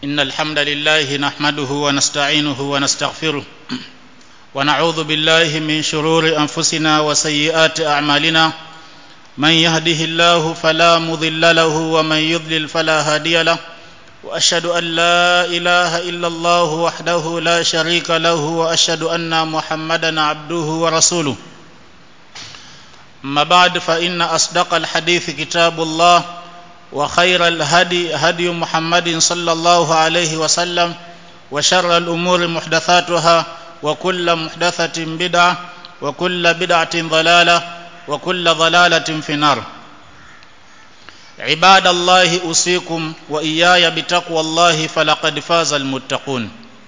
إن الحمد لله نحمده ونستعينه ونستغفره ونعوذ بالله من شرور أنفسنا وسيئات أعمالنا من يهده الله فلا مضل له ومن يضلل فلا هادي له وأشهد أن لا إله إلا الله وحده لا شريك له وأشهد أن محمدا عبده ورسوله أما بعد فإن أصدق الحديث كتاب الله وخير الهدي هدي محمد صلى الله عليه وسلم وشر الأمور محدثاتها وكل محدثة بدعة وكل بدعة ضلالة وكل ضلالة في النار عباد الله أوصيكم وإياي بتقوى الله فلقد فاز المتقون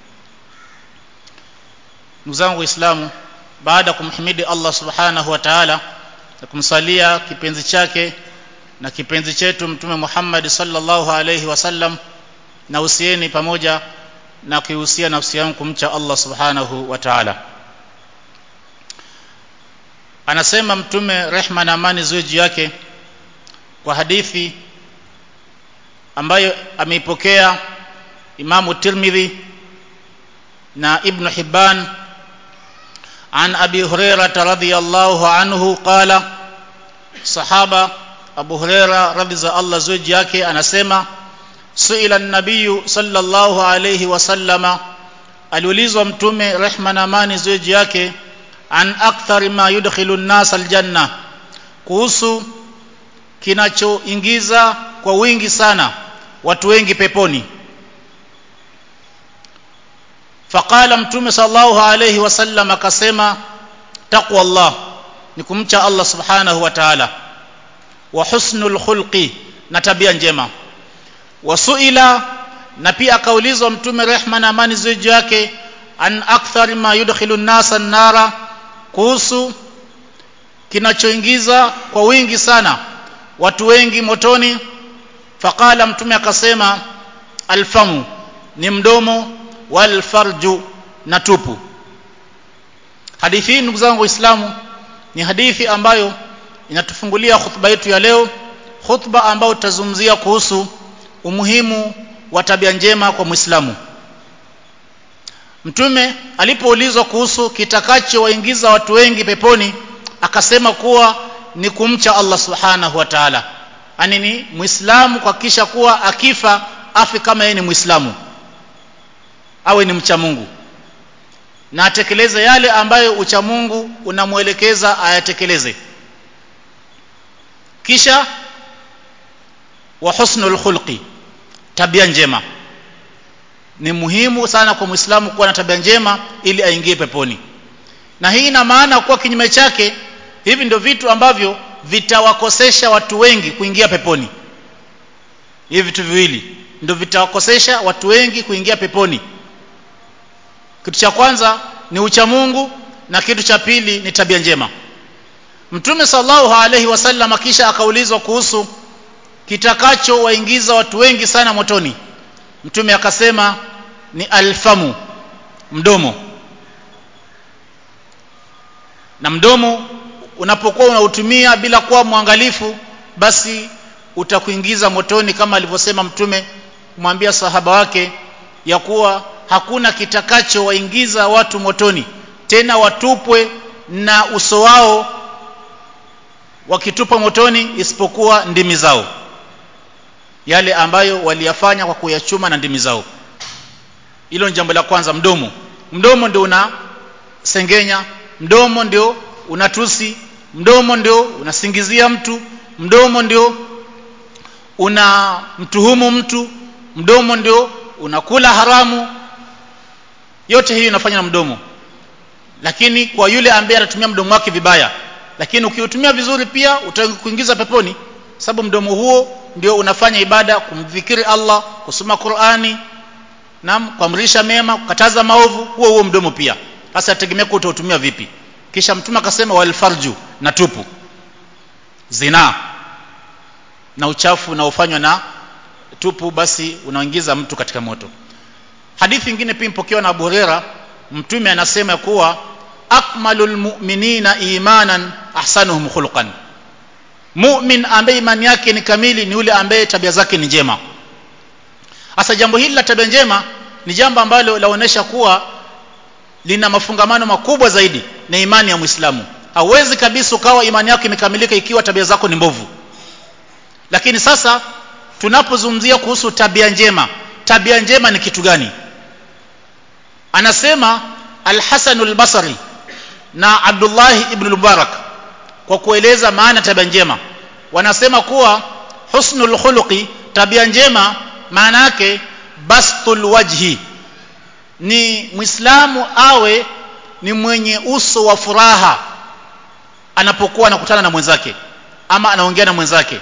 ndugu waislamu baada ya kumhimidi Allah subhanahu wa ta'ala na kumsalia kipenzi chake na kipenzi chetu mtume Muhammad sallallahu alayhi wasallam na usieni pamoja na kuhusia nafsi yangu kumcha Allah subhanahu wa ta'ala anasema mtume rehma na amani ziwe juu yake kwa hadithi ambayo ameipokea Imamu Tirmidhi na Ibn Hibban عن أبي هريرة رضي الله عنه قال صحابة Abu Huraira radhi za Allah zuji yake anasema suila nabiyu sallallahu alayhi wasallama aliulizwa mtume rehma na amani zuji yake an akthari ma yudkhilu an-nas aljanna kuhusu kinachoingiza kwa wingi sana watu wengi peponi faqala mtume sallallahu alayhi wasallam akasema taqwa Allah ni kumcha Allah subhanahu wa ta'ala wa husnul khulqi na tabia njema wasuila na pia akaulizwa mtume rehma na amani ziwe yake an akthar ma yudkhilu an-nasa an-nara kuhusu kinachoingiza kwa wingi sana watu wengi motoni faqala mtume akasema alfamu ni mdomo wal farju na tupu hadithi hii ndugu zangu waislamu ni hadithi ambayo inatufungulia khutba yetu ya leo khutba ambayo tutazungumzia kuhusu umuhimu wa tabia njema kwa Muislamu Mtume alipoulizwa kuhusu kitakachowaingiza watu wengi peponi akasema kuwa ni kumcha Allah Subhanahu wa Ta'ala ani ni Muislamu kuhakikisha kuwa akifa afi kama yeye ni Muislamu awe ni mcha Mungu na atekeleze yale ambayo ucha Mungu unamwelekeza ayatekeleze kisha wa husnul khulqi tabia njema ni muhimu sana kwa muislamu kuwa na tabia njema ili aingie peponi na hii ina maana kuwa kinyume chake hivi ndio vitu ambavyo vitawakosesha watu wengi kuingia peponi hivi vitu viwili ndio vitawakosesha watu wengi kuingia peponi kitu cha kwanza ni ucha Mungu na kitu cha pili ni tabia njema Mtume sallallahu alaihi wasallam kisha akaulizwa kuhusu kitakacho waingiza watu wengi sana motoni. Mtume akasema ni alfamu mdomo. Na mdomo unapokuwa unautumia bila kuwa mwangalifu basi utakuingiza motoni kama alivyosema Mtume kumwambia sahaba wake ya kuwa hakuna kitakacho waingiza watu motoni tena watupwe na uso wao wakitupa motoni isipokuwa ndimi zao yale ambayo waliyafanya kwa kuyachuma na ndimi zao hilo ni jambo la kwanza mdomo mdomo ndio una sengenya mdomo ndio unatusi mdomo ndio unasingizia mtu mdomo ndio una mtuhumu mtu mdomo ndio unakula haramu yote hii inafanya na mdomo lakini kwa yule ambaye anatumia mdomo wake vibaya lakini ukiutumia vizuri pia utakuingiza peponi sababu mdomo huo ndio unafanya ibada kumdhikiri Allah kusoma Qur'ani na kuamrisha mema kukataza maovu huo huo mdomo pia sasa ategemea kwa utautumia vipi kisha mtume akasema wal farju na tupu zina na uchafu unaofanywa na tupu basi unaingiza mtu katika moto hadithi nyingine pia mpokewa na Abu Huraira mtume anasema kuwa akmalul mu'minina imanan ahsanuhum khuluqan mu'min ambaye imani yake ni kamili ni yule ambaye tabia zake ni njema hasa jambo hili la tabia njema ni jambo ambalo laonesha kuwa lina mafungamano makubwa zaidi na imani ya Muislamu hauwezi kabisa ukawa imani yako imekamilika ikiwa tabia zako ni mbovu lakini sasa tunapozungumzia kuhusu tabia njema tabia njema ni kitu gani anasema al-Hasan al-Basri na Abdullah ibn Mubarak kwa kueleza maana tabia njema wanasema kuwa husnul khuluqi tabia njema maana yake bastul wajhi ni muislamu awe ni mwenye uso wa furaha anapokuwa anakutana na mwenzake ama anaongea na mwenzake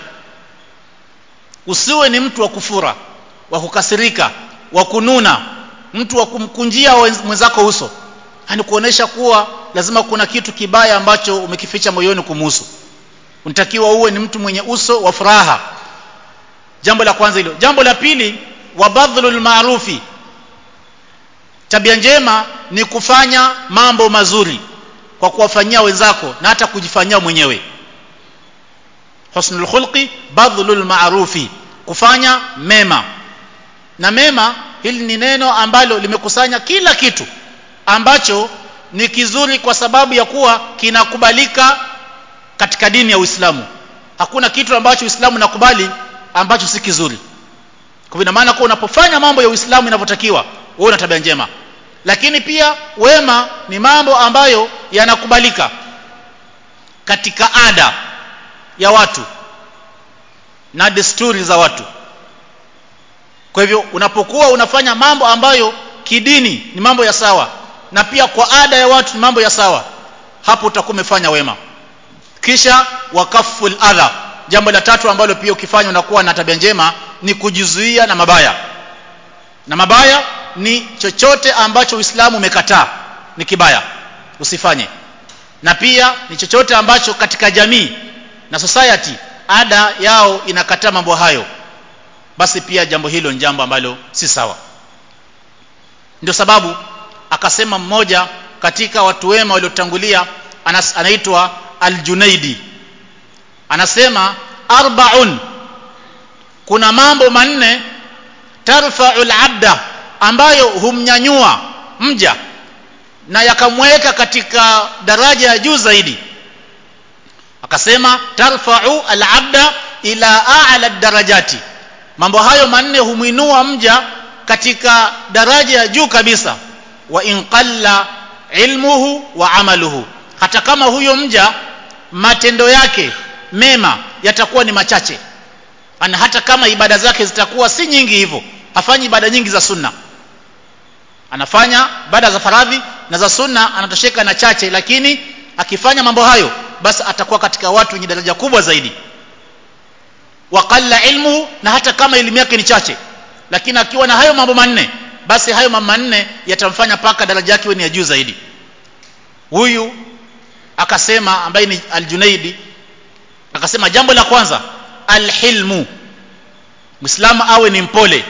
usiwe ni mtu wa kufura wa kukasirika wa kununa mtu wa kumkunjia mwenzako uso yani kuonesha kuwa lazima kuna kitu kibaya ambacho umekificha moyoni kumuhusu unatakiwa uwe ni mtu mwenye uso wa furaha jambo la kwanza hilo jambo la pili wa badhlul maarufi tabia njema ni kufanya mambo mazuri kwa kuwafanyia wenzako na hata kujifanyia mwenyewe husnul khulqi badhlul maarufi kufanya mema na mema hili ni neno ambalo limekusanya kila kitu ambacho ni kizuri kwa sababu ya kuwa kinakubalika katika dini ya Uislamu hakuna kitu ambacho Uislamu nakubali ambacho si kizuri kwa ina maana kuwa unapofanya mambo ya Uislamu inavyotakiwa wewe una tabia njema lakini pia wema ni mambo ambayo yanakubalika katika ada ya watu na desturi za watu kwa hivyo unapokuwa unafanya mambo ambayo kidini ni mambo ya sawa na pia kwa ada ya watu ni mambo ya sawa hapo utakuwa umefanya wema kisha wakaful adha jambo la tatu ambalo pia ukifanya unakuwa na tabia njema ni kujizuia na mabaya na mabaya ni chochote ambacho Uislamu umekataa ni kibaya usifanye na pia ni chochote ambacho katika jamii na society ada yao inakataa mambo hayo basi pia jambo hilo ni jambo ambalo si sawa ndio sababu akasema mmoja katika watu wema waliotangulia anaitwa Al-Junaidi anasema arbaun kuna mambo manne tarfa'ul abda ambayo humnyanyua mja na yakamweka katika daraja ya juu zaidi akasema tarfa'u al-abda ila a'la darajati mambo hayo manne humwinua mja katika daraja ya juu kabisa wa in qalla ilmuhu wa amaluhu hata kama huyo mja matendo yake mema yatakuwa ni machache ana hata kama ibada zake zitakuwa si nyingi hivyo hafanyi ibada nyingi za sunna anafanya ibada za faradhi na za sunna anatosheka na chache lakini akifanya mambo hayo basi atakuwa katika watu wenye daraja kubwa zaidi waqalla ilmu na hata kama elimu yake ni chache lakini akiwa na hayo mambo manne basi hayo mambo manne yatamfanya paka daraja yake ni ya juu zaidi huyu akasema ambaye ni aljunaidi akasema jambo la kwanza alhilmu muislamu awe ni mpole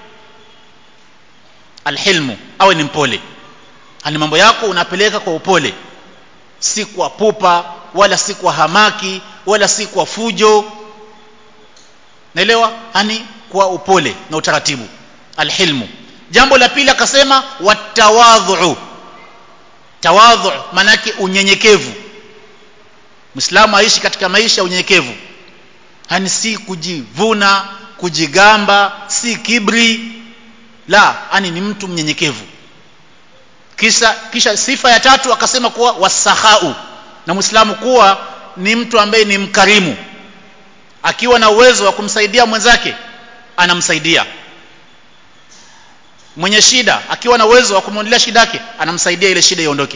alhilmu awe ni mpole ani mambo yako unapeleka kwa upole si kwa pupa wala si kwa hamaki wala si kwa fujo naelewa ani kwa upole na utaratibu alhilmu jambo la pili akasema watawadhu tawadhu manake unyenyekevu Muislamu aishi katika maisha ya unyenyekevu hani si kujivuna kujigamba si kibri la ani ni mtu mnyenyekevu kisha kisha sifa ya tatu akasema kuwa wasahau na Muislamu kuwa ni mtu ambaye ni mkarimu akiwa na uwezo wa kumsaidia mwenzake anamsaidia mwenye shida akiwa na uwezo wa kumwondolea shida yake anamsaidia ile shida iondoke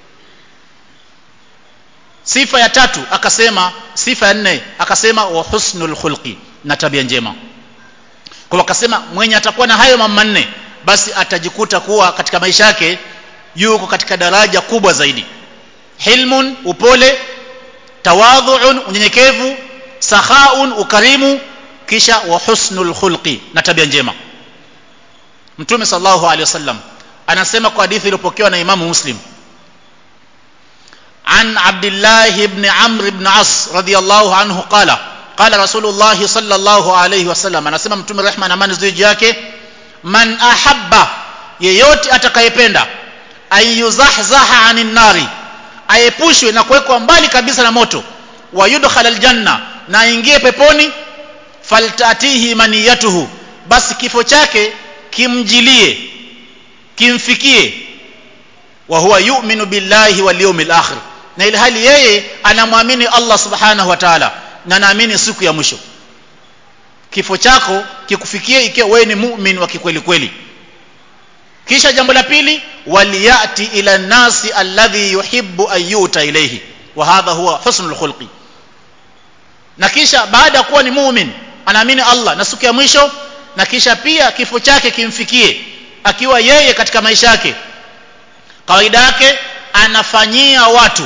sifa ya tatu akasema sifa ya nne akasema wa husnul khulqi na tabia njema kwa akasema mwenye atakuwa na hayo mambo manne basi atajikuta kuwa katika maisha yake yuko katika daraja kubwa zaidi hilmun upole tawadhuun unyenyekevu sahaun ukarimu kisha wa husnul khulqi na tabia njema mtume sallallahu alaihi wasallam anasema kwa hadithi iliyopokewa na imamu muslim عن عبد الله بن عمرو بن عاص رضي الله عنه قال قال رسول الله صلى الله عليه وسلم anasema mtume rehma na amani ziji yake man ahabba yeyote atakayependa ayuzahzaha anin nari aepushwe na kuwekwa mbali kabisa na moto wa yudkhala aljanna na aingie peponi faltatihi maniyatuhu basi kifo chake kimjilie kimfikie wa huwa yu'minu billahi wal yawmil akhir na ile hali yeye anamwamini Allah subhanahu wa ta'ala na naamini siku ya mwisho kifo chako kikufikie ikiwa wewe ni mu'min wa kikweli kweli kisha jambo la pili waliyati ila nasi alladhi yuhibbu an yuta ilayhi wa hadha huwa husnul khulqi na kisha baada ya kuwa ni mu'min anaamini Allah na siku ya mwisho na kisha pia kifo chake kimfikie akiwa yeye katika maisha yake kawaida yake anafanyia watu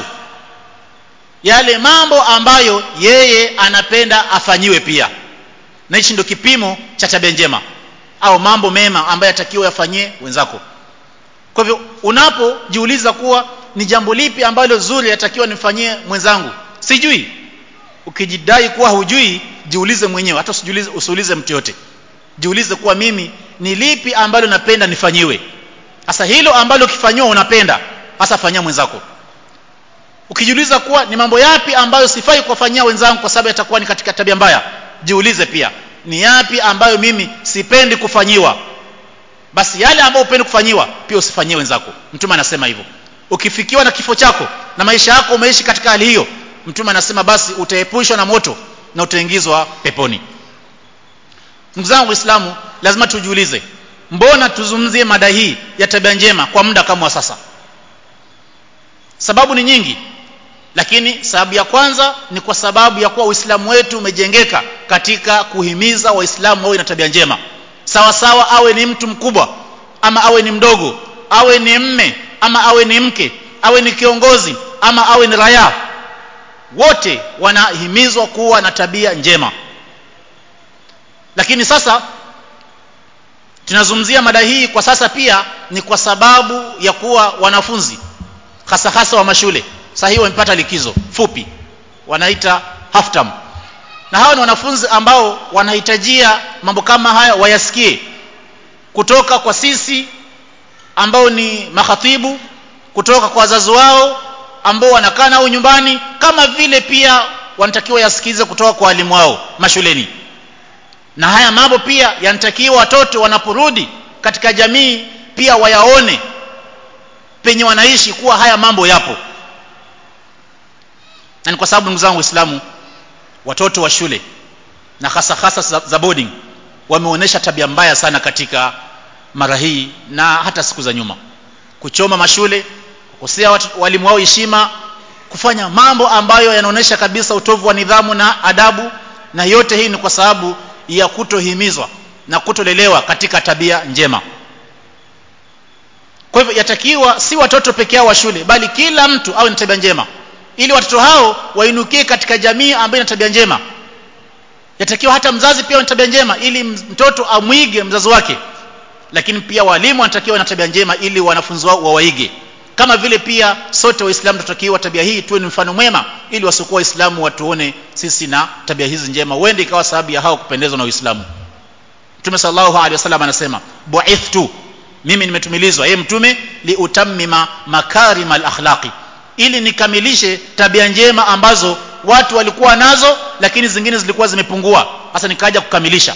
yale mambo ambayo yeye anapenda afanyiwe pia na hichi ndio kipimo cha tabia njema au mambo mema ambayo yatakiwa yafanyie wenzako kwa hivyo unapojiuliza kuwa ni jambo lipi ambalo zuri yatakiwa nifanyie mwenzangu sijui ukijidai kuwa hujui jiulize mwenyewe hata usijiulize usiulize mtu yote jiulize kuwa mimi ni lipi ambalo napenda nifanyiwe sasa hilo ambalo ukifanyiwa unapenda hasa fanyia mwenzako ukijiuliza kuwa ni mambo yapi ambayo sifai kuwafanyia wenzangu kwa sababu yatakuwa ni katika tabia mbaya jiulize pia ni yapi ambayo mimi sipendi kufanyiwa basi yale ambayo upendi kufanyiwa pia usifanyie wenzako mtume anasema hivyo ukifikiwa na kifo chako na maisha yako umeishi katika hali hiyo mtume anasema basi utaepushwa na moto na utaingizwa peponi ndugu zangu waislamu lazima tujiulize mbona tuzungumzie mada hii ya tabia njema kwa muda kama wa sasa sababu ni nyingi lakini sababu ya kwanza ni kwa sababu ya kuwa uislamu wetu umejengeka katika kuhimiza waislamu wawe na tabia njema sawa sawa awe ni mtu mkubwa ama awe ni mdogo awe ni mme ama awe ni mke awe ni kiongozi ama awe ni raia wote wanahimizwa kuwa na tabia njema lakini sasa tunazungumzia mada hii kwa sasa pia ni kwa sababu ya kuwa wanafunzi hasa hasa wa mashule sasa hiyo wamepata likizo fupi wanaita half term na hawa ni wanafunzi ambao wanahitajia mambo kama haya wayasikie kutoka kwa sisi ambao ni makhatibu kutoka kwa wazazi wao ambao wanakaa nao nyumbani kama vile pia wanatakiwa yasikize kutoka kwa walimu wao mashuleni na haya mambo pia yanatakiwa watoto wanaporudi katika jamii pia wayaone penye wanaishi kuwa haya mambo yapo na ni kwa sababu ndugu zangu waislamu watoto wa shule na hasa hasa za, za boarding wameonyesha tabia mbaya sana katika mara hii na hata siku za nyuma kuchoma mashule kukosea walimu wao heshima kufanya mambo ambayo yanaonyesha kabisa utovu wa nidhamu na adabu na yote hii ni kwa sababu ya kutohimizwa na kutolelewa katika tabia njema kwa hivyo yatakiwa si watoto peke yao wa shule bali kila mtu awe na tabia njema ili watoto hao wainukie katika jamii ambayo ina tabia njema yatakiwa hata mzazi pia na tabia njema ili mtoto amwige mzazi wake lakini pia walimu wanatakiwa na tabia njema ili wanafunzi wao wawaige kama vile pia sote waislamu tunatakiwa tabia hii tuwe ni mfano mwema ili wasiokuwa waislamu watuone sisi na tabia hizi njema uende ikawa sababu ya hao kupendezwa na uislamu mtume sallallahu alaihi wasallam anasema bu'ithtu mimi nimetumilizwa yeye mtume liutammima makarima al-akhlaqi ili nikamilishe tabia njema ambazo watu walikuwa nazo lakini zingine zilikuwa zimepungua sasa nikaja kukamilisha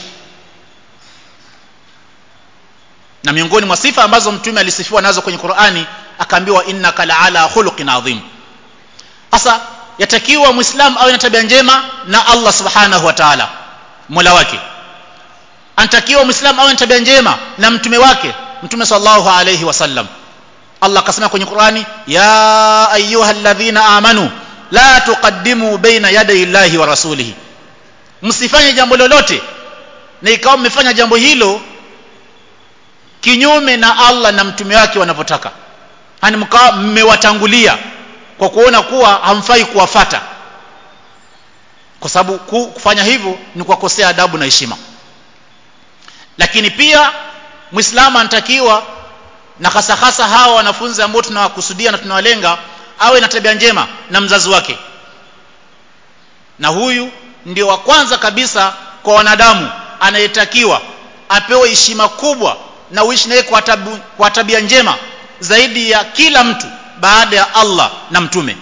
na miongoni mwa sifa ambazo mtume alisifiwa nazo kwenye Qur'ani akaambiwa innaka la'ala khuluqin adhim sasa yatakiwa muislamu awe na tabia njema na Allah subhanahu wa ta'ala mola wake anatakiwa muislamu awe na tabia njema na mtume wake mtume sallallahu alayhi wasallam Allah akasema kwenye Qur'ani ya ayyuhalladhina amanu la tuqaddimu baina yaday Allahi wa rasulihi msifanye jambo lolote na ikawa mmefanya jambo hilo kinyume na Allah na mtume wake wanavyotaka hani mkawa mmewatangulia kwa kuona kuwa hamfai kuwafata kwa sababu kufanya hivyo ni kuwakosea adabu na heshima lakini pia muislamu anatakiwa na hasa hasa hawa wanafunzi ambao tunawakusudia na tunawalenga awe na tabia njema na mzazi wake na huyu ndio wa kwanza kabisa kwa wanadamu anayetakiwa apewe heshima kubwa na uishi naye kwa, tabu, kwa tabia njema zaidi ya kila mtu baada ya Allah na mtume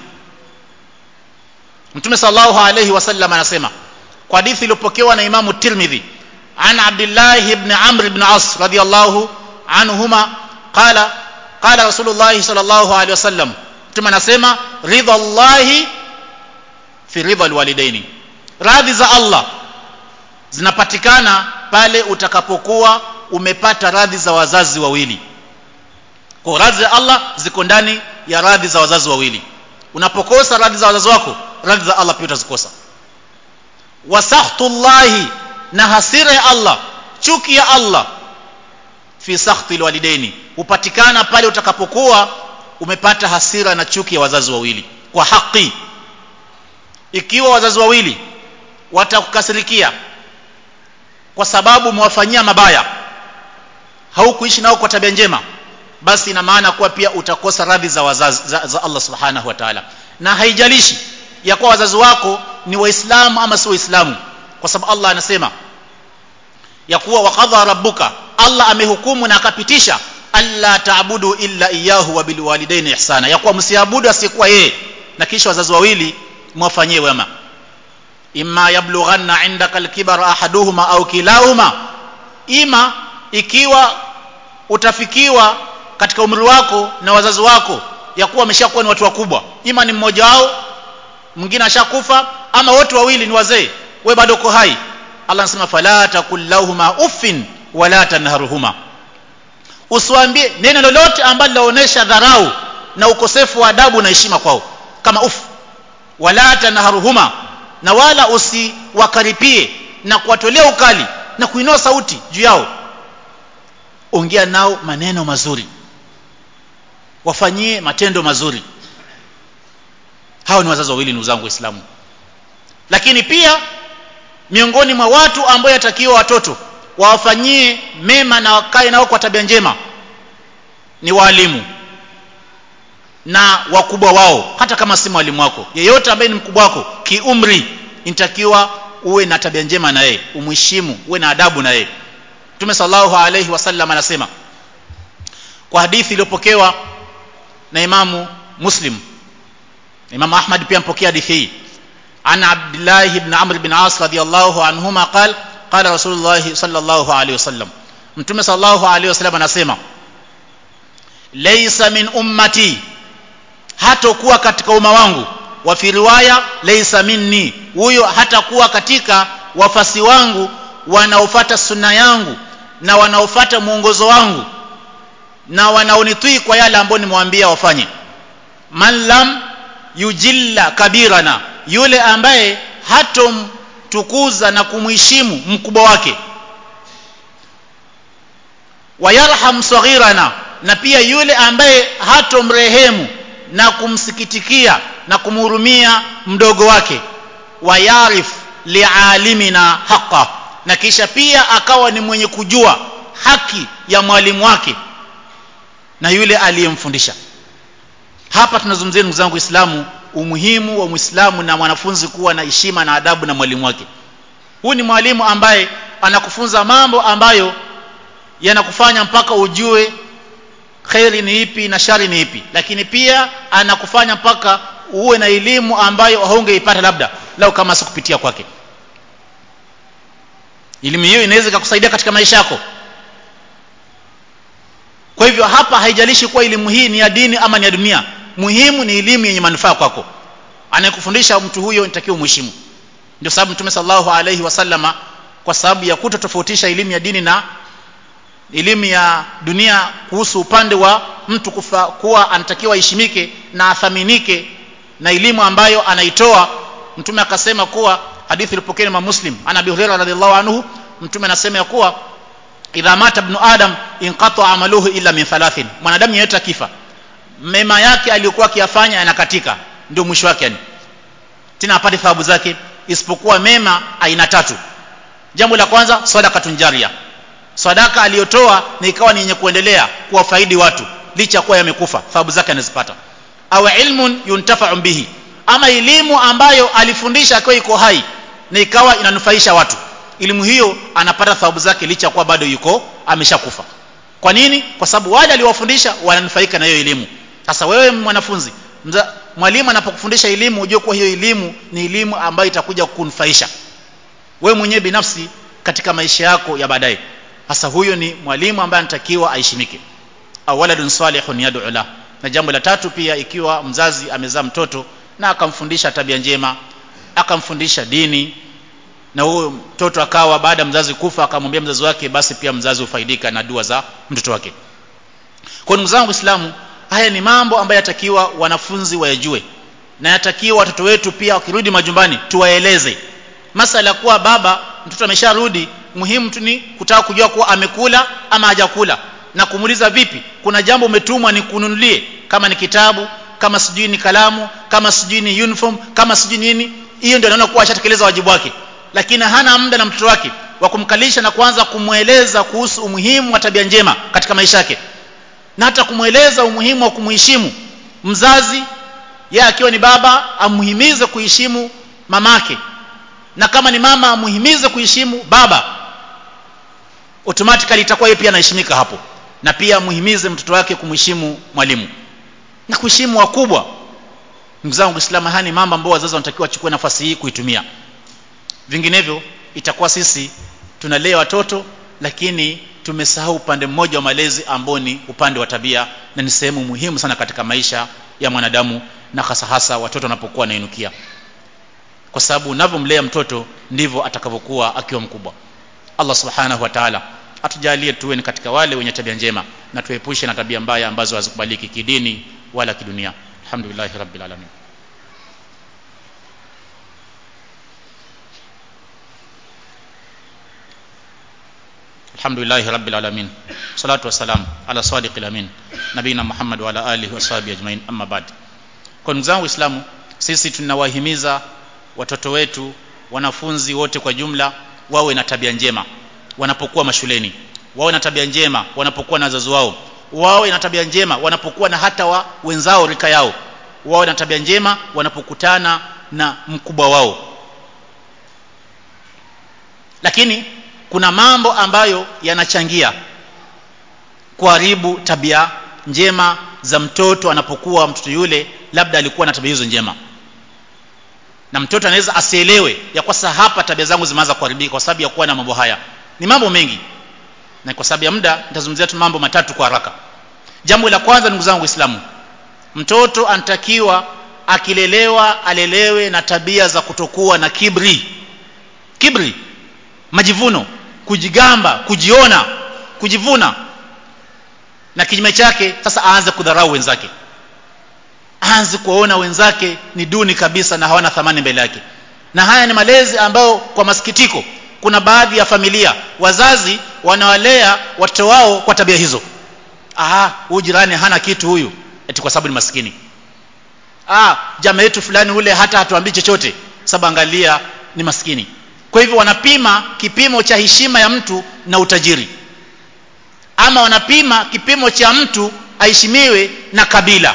mtume sallallahu alayhi wasallam anasema kwa hadithi iliyopokewa na imamu tirmidhi an abdullah ibn amr ibn as radiyallahu anhuma qala qala rasulullah sallallahu alayhi wasallam mtume anasema ridha allahi fi ridha alwalidaini radhi za Allah zinapatikana pale utakapokuwa umepata radhi za wazazi wawili kwa radhi za Allah ziko ndani ya radhi za wazazi wawili unapokosa radhi za wazazi wako radhi za Allah pia utazikosa wasakhtullahi na hasira ya Allah chuki ya Allah fi sakhti alwalidaini hupatikana pale utakapokuwa umepata hasira na chuki ya wazazi wawili kwa haki ikiwa wazazi wawili watakukasirikia kwa sababu umewafanyia mabaya haukuishi nao kwa tabia njema basi ina maana kuwa pia utakosa radhi za, wazazi, za, za Allah subhanahu wa ta'ala na haijalishi ya kuwa wazazi wako ni waislamu ama si waislamu kwa sababu Allah anasema ya kuwa waqadha rabbuka Allah amehukumu na akapitisha alla taabudu illa iyyahu wa bil walidaini ihsana ya kuwa msiabudu asiyekuwa yeye na kisha wazazi wawili mwafanyie wema imma yablughanna indaka alkibara ahaduhuma au kilahuma ima ikiwa utafikiwa katika umri wako na wazazi wako ya kuwa wameshakuwa ni watu wakubwa ima ni mmoja wao mwingine ashakufa ama wote wawili ni wazee we bado uko hai Allah anasema fala takul lahuma uffin wala tanharuhuma usiwaambie neno lolote ambalo linaonyesha dharau na ukosefu wa adabu na heshima kwao kama uff wala tanharuhuma na wala usiwakaripie na kuwatolea ukali na kuinua sauti juu yao ongea nao maneno mazuri wafanyie matendo mazuri hao ni wazazi wawili ndugu zangu waislamu lakini pia miongoni mwa watu ambao yatakiwa watoto wawafanyie mema na wakae nao kwa tabia njema ni walimu na wakubwa wao hata kama si mwalimu wako yeyote ambaye ni mkubwa wako kiumri inatakiwa uwe na tabia njema na yeye umheshimu uwe na adabu na yeye Mtume sallallahu alayhi wasallam anasema kwa hadithi iliyopokewa na Imamu Muslim Imam Ahmad pia mpokea hadithi hii عن عبد الله بن عمرو بن عاص رضي الله عنهما قال قال رسول الله صلى الله عليه وسلم mtume sallallahu alaihi wasallam anasema laysa min ummati hatakuwa katika umma wangu wa fi riwaya laysa minni huyo hatakuwa katika wafasi wangu wanaofuata sunna yangu na wanaofuata mwongozo wangu na wanaonitii kwa yale ambayo nimewambia wafanye man lam yujilla kabirana yule ambaye hatomtukuza na kumheshimu mkubwa wake wayarham saghirana na pia yule ambaye hatomrehemu na kumsikitikia na kumhurumia mdogo wake wayarif lialimina haqa na kisha pia akawa ni mwenye kujua haki ya mwalimu wake na yule aliyemfundisha hapa tunazungumzia ndugu zangu waislamu umuhimu wa muislamu na mwanafunzi kuwa na heshima na adabu na mwalimu wake huyu ni mwalimu ambaye anakufunza mambo ambayo yanakufanya mpaka ujue kheri ni ipi na shari ni ipi lakini pia anakufanya mpaka uwe na elimu ambayo haungeipata labda lau kama si kupitia kwake elimu hiyo inaweza ikakusaidia katika maisha yako kwa hivyo hapa haijalishi kuwa elimu hii ni ya dini ama ni ya dunia muhimu ni elimu yenye manufaa kwako anayekufundisha mtu huyo nitakiwa umheshimu ndio sababu mtume sallallahu alaihi wasallama kwa sababu ya kutotofautisha elimu ya dini na elimu ya dunia kuhusu upande wa mtu kufa, kuwa anatakiwa aheshimike na athaminike na elimu ambayo anaitoa mtume akasema kuwa hadithi ilipokewa na muslim ana abi hurairah radhiallahu anhu mtume anasema ya kuwa idha mata ibn adam inqata amaluhu illa min thalathin mwanadamu yeyote akifa mema yake aliyokuwa akiyafanya yanakatika ndio mwisho wake yani tena apate thawabu zake isipokuwa mema aina tatu jambo la kwanza sadaqatun jaria sadaka aliyotoa na ikawa ni yenye kuendelea kuwafaidi watu licha kuwa yamekufa thawabu zake anazipata au ilmun yuntafa'u bihi ama elimu ambayo alifundisha akiwa iko hai na ikawa inanufaisha watu elimu hiyo anapata thawabu zake licha kuwa bado yuko ameshakufa kwa nini kwa sababu wale aliowafundisha wananufaika na hiyo elimu sasa wewe mwanafunzi mza, mwalimu anapokufundisha elimu ujue kuwa hiyo elimu ni elimu ambayo itakuja kukunufaisha wewe mwenyewe binafsi katika maisha yako ya baadaye sasa huyo ni mwalimu ambaye anatakiwa aheshimike au waladun salihun yad'u la na jambo la tatu pia ikiwa mzazi amezaa mtoto na akamfundisha tabia njema akamfundisha dini na huyo mtoto akawa baada ya mzazi kufa akamwambia mzazi wake basi pia mzazi hufaidika na dua za mtoto wake kwa ndugu zangu waislamu haya ni mambo ambayo yatakiwa wanafunzi wayajue na yatakiwa watoto wetu pia wakirudi majumbani tuwaeleze masala kuwa baba mtoto amesharudi muhimu tu ni kutaka kujua kuwa amekula ama hajakula na kumuuliza vipi kuna jambo umetumwa ni kununulie kama ni kitabu kama sijui ni kalamu kama sijui ni uniform kama sijui nini hiyo ndio anaona kuwa ashatekeleza wajibu wake lakini hana muda na mtoto wake wa kumkalisha na kuanza kumweleza kuhusu umuhimu wa tabia njema katika maisha yake na hata kumweleza umuhimu wa kumheshimu mzazi yeye akiwa ni baba amhimize kuheshimu mamake na kama ni mama amhimize kuheshimu baba automatically itakuwa yeye pia anaheshimika hapo na pia amhimize mtoto wake kumheshimu mwalimu na kuheshimu wakubwa ndugu zangu Uislamu haya ni mambo ambayo wazazi wanatakiwa wachukue nafasi hii kuitumia vinginevyo itakuwa sisi tunalea watoto lakini tumesahau upande mmoja wa malezi ambao ni upande wa tabia na ni sehemu muhimu sana katika maisha ya mwanadamu na hasa hasa watoto wanapokuwa wanainukia kwa sababu unavyomlea mtoto ndivyo atakavyokuwa akiwa mkubwa Allah subhanahu wa ta'ala atujalie tuwe ni katika wale wenye tabia njema na tuepushe na tabia mbaya ambazo hazikubaliki kidini wala kidunia alhamdulillah rabbil alamin الحمد لله رب العالمين صلاة والسلام على صادق الأمين نبينا محمد وعلى آله وصحبه أجمعين أما بعد kwa ndugu zangu waislamu sisi tunawahimiza watoto wetu wanafunzi wote kwa jumla wawe na tabia njema wanapokuwa mashuleni wawe na tabia njema wanapokuwa na wazazi wao wawe na tabia njema wanapokuwa na hata wa wenzao rika yao wawe na tabia njema wanapokutana na mkubwa wao lakini kuna mambo ambayo yanachangia kuharibu tabia njema za mtoto anapokuwa mtoto yule labda alikuwa na tabia hizo njema na mtoto anaweza asielewe ya kwa sasa hapa tabia zangu zimeanza kuharibika kwa sababu ya kuwa na mambo haya ni mambo mengi na kwa sababu ya muda nitazungumzia tu mambo matatu kwa haraka jambo la kwanza ndugu zangu waislamu mtoto anatakiwa akilelewa alelewe na tabia za kutokuwa na kibri kibri majivuno kujigamba kujiona kujivuna na kinyume chake sasa aanze kudharau wenzake aanze kuwaona wenzake ni duni kabisa na hawana thamani mbele yake na haya ni malezi ambayo kwa masikitiko kuna baadhi ya familia wazazi wanawalea watoto wao kwa tabia hizo ah huyu jirani hana kitu huyu eti kwa sababu ni maskini ah jamaa yetu fulani ule hata hatuambii chochote sababu angalia ni maskini kwa hivyo wanapima kipimo cha heshima ya mtu na utajiri ama wanapima kipimo cha mtu aheshimiwe na kabila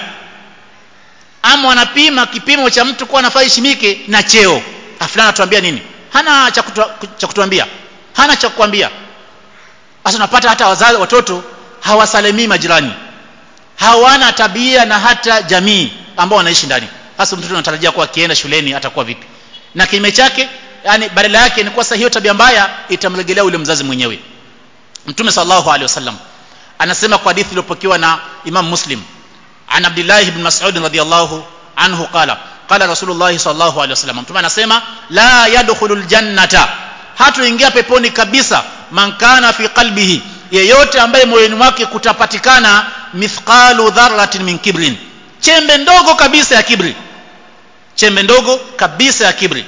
ama wanapima kipimo cha mtu kuwa anafaa heshimike na cheo afulana atuambia nini hana cha kutu, cha kutuambia hana cha kukwambia sasa unapata hata wazazi watoto hawasalimii majirani hawana tabia na hata jamii ambao wanaishi ndani hasa mtoto anatarajia kuwa akienda shuleni atakuwa vipi na kinyume chake yani badala yake ni kwa hiyo tabia mbaya itamrejelea ule mzazi mwenyewe mtume sallallahu alaihi wasallam anasema kwa hadithi iliyopokewa na imam muslim an abdullah ibn mas'ud radhiyallahu anhu qala qala rasulullah sallallahu alaihi wasallam mtume anasema la yadkhulul jannata hatuingia peponi kabisa man kana fi qalbihi yeyote ambaye moyoni mwake kutapatikana mithqalu dharratin min kibrin chembe ndogo kabisa ya kibri chembe ndogo kabisa ya kibri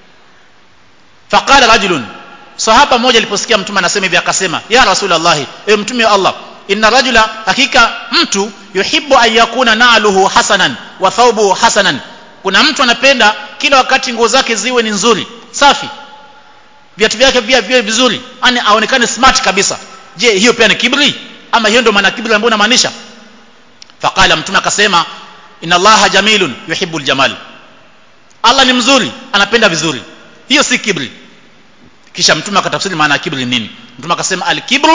faqala rajulun sahaba mmoja aliposikia mtume anasema hivi akasema ya rasulullah e mtume wa allah inna rajula hakika mtu yuhibbu an yakuna na'luhu hasanan wa thawbuhu hasanan kuna mtu anapenda kila wakati nguo zake ziwe ni nzuri safi viatu vyake pia viwe vizuri yani aonekane smart kabisa je hiyo pia ni kibri ama hiyo ndio maana kibri ambayo unamaanisha faqala mtume akasema inna allaha jamilun yuhibbul jamal allah ni mzuri anapenda vizuri hiyo si kibri kisha mtume akatafsiri maana ya kibri nini mtume akasema al-kibru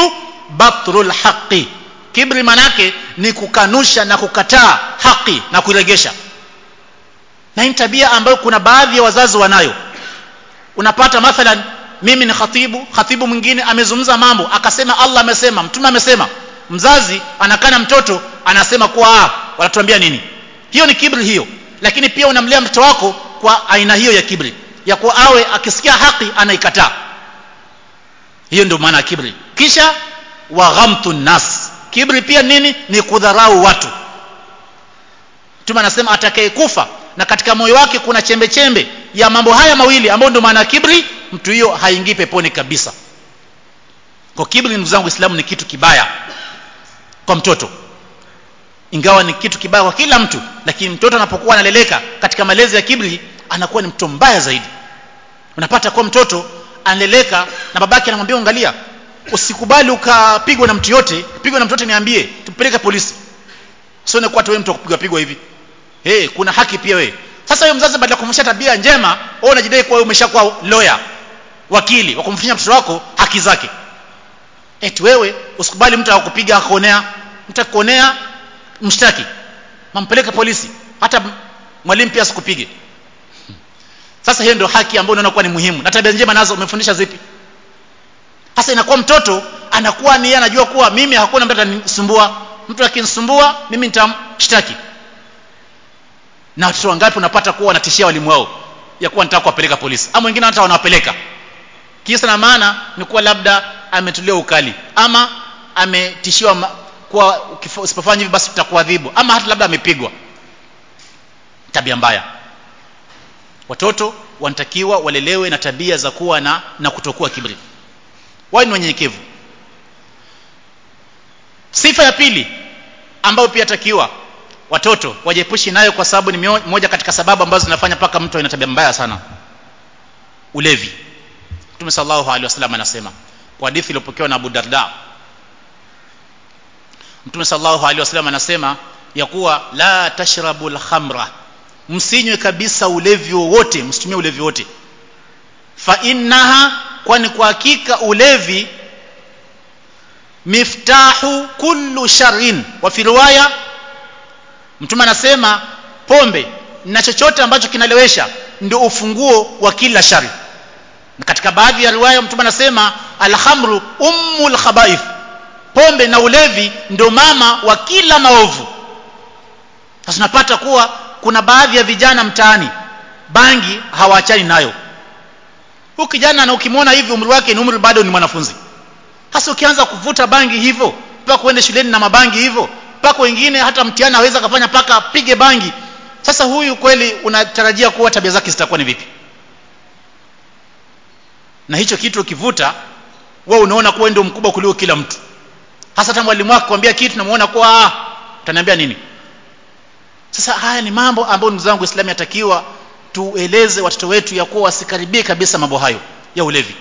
batrul haqi kibri manake ni kukanusha na kukataa haki na kuiregesha na hii tabia ambayo kuna baadhi ya wazazi wanayo unapata mathalan mimi ni khatibu khatibu mwingine amezungumza mambo akasema Allah amesema mtume amesema mzazi anakana mtoto anasema kuwa ah wanatuambia nini hiyo ni kibri hiyo lakini pia unamlea mtoto wako kwa aina hiyo ya kibri ya kuwa awe akisikia haki anaikataa hiyo ndio maana ya kibri kisha wa ghamtu nas kibri pia nini ni kudharau watu mtume anasema atakayekufa na katika moyo wake kuna chembe chembe ya mambo haya mawili ambayo ndio maana kibri mtu hiyo haingii peponi kabisa kwa kibri ndugu zangu Uislamu ni kitu kibaya kwa mtoto ingawa ni kitu kibaya kwa kila mtu lakini mtoto anapokuwa analeleka katika malezi ya kibri anakuwa ni mtoto mbaya zaidi unapata kwa mtoto analeleka na babake anamwambia angalia usikubali ukapigwa na mtu yote pigwa na mtu yote niambie tupeleke polisi sio kwa wewe mtu kupigwa pigwa hivi hey, kuna haki pia wewe sasa huyo mzazi badala ya kumfundisha tabia njema wewe unajidai kuwa umeshakuwa lawyer wakili wa kumfundisha mtoto wako haki zake eti wewe usikubali mtu akupiga akuonea mtu akuonea mshtaki mampeleke polisi hata mwalimu pia asikupige sasa hiyo ndio haki ambayo unaona kuwa ni muhimu na tabia njema nazo umefundisha zipi sasa inakuwa mtoto anakuwa ni anajua kuwa mimi hakuna mtu atanisumbua mtu akinisumbua mimi nitamshtaki na watoto wangapi unapata kuwa wanatishia walimu wao ya kuwa nitaka kuwapeleka polisi ama wengine hata wanawapeleka kisa na maana ni kuwa labda ametulia ukali ama ametishiwa kuwa usipofanya hivi basi tutakuadhibu ama hata labda amepigwa tabia mbaya watoto wanatakiwa walelewe na tabia za kuwa na na kutokuwa kibri wao ni wanyenyekevu sifa ya pili ambayo pia takiwa watoto wajepushi nayo kwa sababu ni moja katika sababu ambazo zinafanya paka mtu ana tabia mbaya sana ulevi Mtume sallallahu alaihi wasallam anasema kwa hadithi iliyopokewa na Abu Darda Mtume sallallahu alaihi wasallam anasema ya kuwa la tashrabu al-khamra msinywe kabisa ulevi wowote msitumie ulevi wote fa innaha kwani kwa hakika ulevi miftahu kullu sharrin wa fi riwaya mtume anasema pombe na chochote ambacho kinalewesha ndio ufunguo wa kila shari na katika baadhi ya riwaya mtume anasema alhamru ummul khabaith pombe na ulevi ndio mama wa kila maovu sasa tunapata kuwa kuna baadhi ya vijana mtaani bangi hawaachani nayo huyu kijana na ukimwona hivi umri wake ni umri bado ni mwanafunzi hasa ukianza kuvuta bangi hivyo mpaka uende shuleni na mabangi hivyo mpaka wengine hata mtihani aweza kafanya mpaka apige bangi sasa huyu kweli unatarajia kuwa tabia zake zitakuwa ni vipi na hicho kitu ukivuta wewe unaona kuwa ndio mkubwa kuliko kila mtu hasa hata mwalimu wako kwambia kitu namuona kuwa ah utaniambia nini sasa haya ni mambo ambayo ndugu zangu Uislamu yatakiwa tueleze watoto wetu ya kuwa wasikaribie kabisa mambo hayo ya ulevi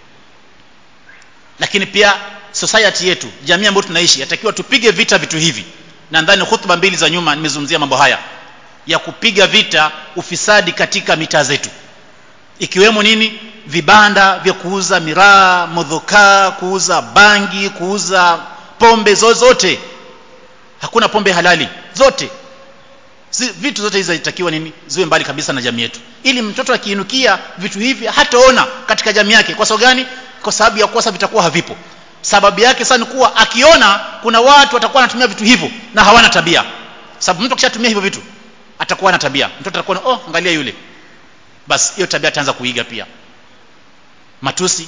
lakini pia society yetu jamii ambayo tunaishi yatakiwa tupige vita vitu hivi na ndani hutuba mbili za nyuma nimezungumzia mambo haya ya kupiga vita ufisadi katika mitaa zetu ikiwemo nini vibanda vya kuuza miraa modhokaa kuuza bangi kuuza pombe zozote hakuna pombe halali zote Zi, vitu zote hizi zitakiwa nini ziwe mbali kabisa na jamii yetu ili mtoto akiinukia vitu hivi hataona katika jamii yake kwa sababu gani kwa sababu ya kosa vitakuwa havipo sababu yake sasa ni kuwa akiona kuna watu watakuwa wanatumia vitu hivyo na hawana tabia sababu mtu akishatumia hivyo vitu atakuwa na tabia mtoto atakuwa oh angalia yule basi hiyo tabia ataanza kuiga pia matusi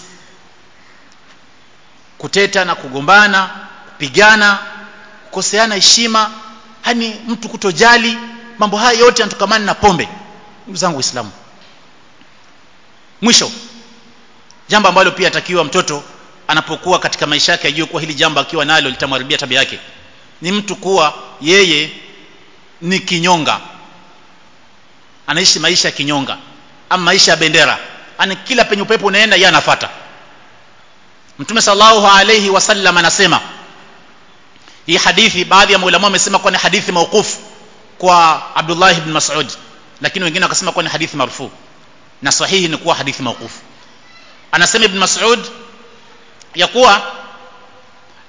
kuteta na kugombana kupigana kukoseana heshima hani mtu kutojali mambo haya yote yanatokamana na pombe ndugu zangu waislamu mwisho jambo ambalo pia atakiwa mtoto anapokuwa katika maisha yake ajue kuwa hili jambo akiwa nalo litamharibia tabia yake ni mtu kuwa yeye ni kinyonga anaishi maisha ya kinyonga ama maisha ya bendera ani kila penye upepo unaenda yeye anafuata mtume sallallahu alayhi wasallam anasema hii hadithi baadhi ya maulama wamesema kuwa ni hadithi mauqufu kwa Abdullah ibn Mas'ud lakini wengine wakasema kuwa ni hadithi marfu na sahihi ni kuwa hadithi mauqufu anasema ibn Mas'ud ya kuwa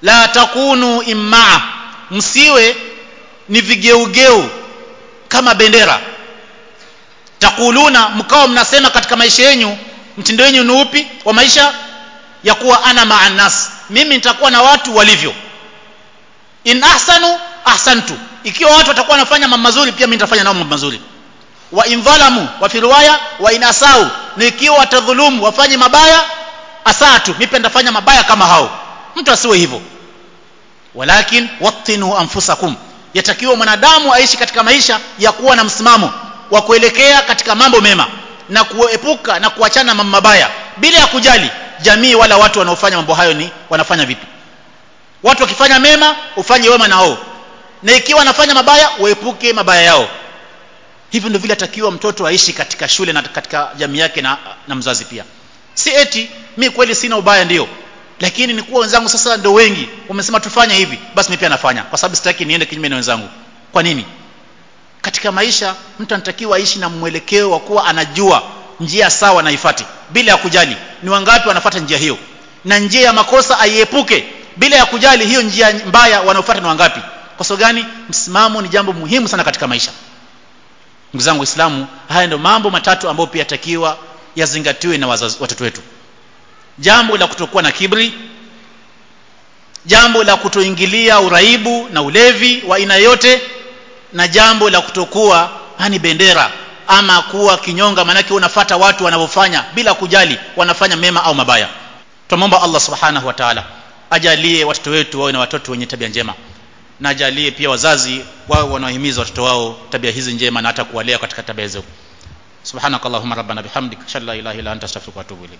la takunu immaa msiwe ni vigeugeu kama bendera takuluna mkao mnasema katika maisha yenu mtindo wenu ni upi wa maisha ya kuwa ana maanas mimi nitakuwa na watu walivyo in ahsanu ahsantu ikiwa watu watakuwa wanafanya mambo mazuri pia mimi nitafanya nao mambo mazuri wa in dhalamu wa fi riwaya wa in asau na ikiwa watadhulumu wafanye mabaya asatu mimi pia nitafanya mabaya kama hao mtu asiwe hivyo walakin wattinu anfusakum yatakiwa mwanadamu aishi katika maisha ya kuwa na msimamo wa kuelekea katika mambo mema na kuepuka na kuachana mambo mabaya bila ya kujali jamii wala watu wanaofanya mambo hayo ni wanafanya vipi watu wakifanya mema ufanye wema na wao na ikiwa wanafanya mabaya uepuke mabaya yao hivyo ndio vile atakiwa mtoto aishi katika shule na katika jamii yake na, na mzazi pia si eti mi kweli sina ubaya ndio lakini ni kuwa wenzangu sasa ndio wengi wamesema tufanye hivi basi mimi pia nafanya kwa sababu sitaki niende kinyume na wenzangu kwa nini katika maisha mtu anatakiwa aishi na mwelekeo wa kuwa anajua njia sawa na ifati bila ya kujali ni wangapi wanafuata njia hiyo na njia ya makosa aiepuke bila ya kujali hiyo njia mbaya wanaofuata ni wangapi kwa sababu gani msimamo ni jambo muhimu sana katika maisha ndugu zangu waislamu haya ndio mambo matatu ambayo pia takiwa yazingatiwe na wazazi, watoto wetu jambo la kutokuwa na kibri jambo la kutoingilia uraibu na ulevi wa aina yote na jambo la kutokuwa hani bendera ama kuwa kinyonga maanake unafata watu wanavyofanya bila kujali wanafanya mema au mabaya tunamwomba allah subhanahu wa taala ajalie watoto wetu wawe na watoto wenye tabia njema na ajalie pia wazazi wao wanaohimiza watoto wao tabia hizi njema na hata kuwalea katika tabia hizo subhanakallahumma rabbana bihamdik ashhadu la ilaha illa anta astaghfiruka wa atubu ilaik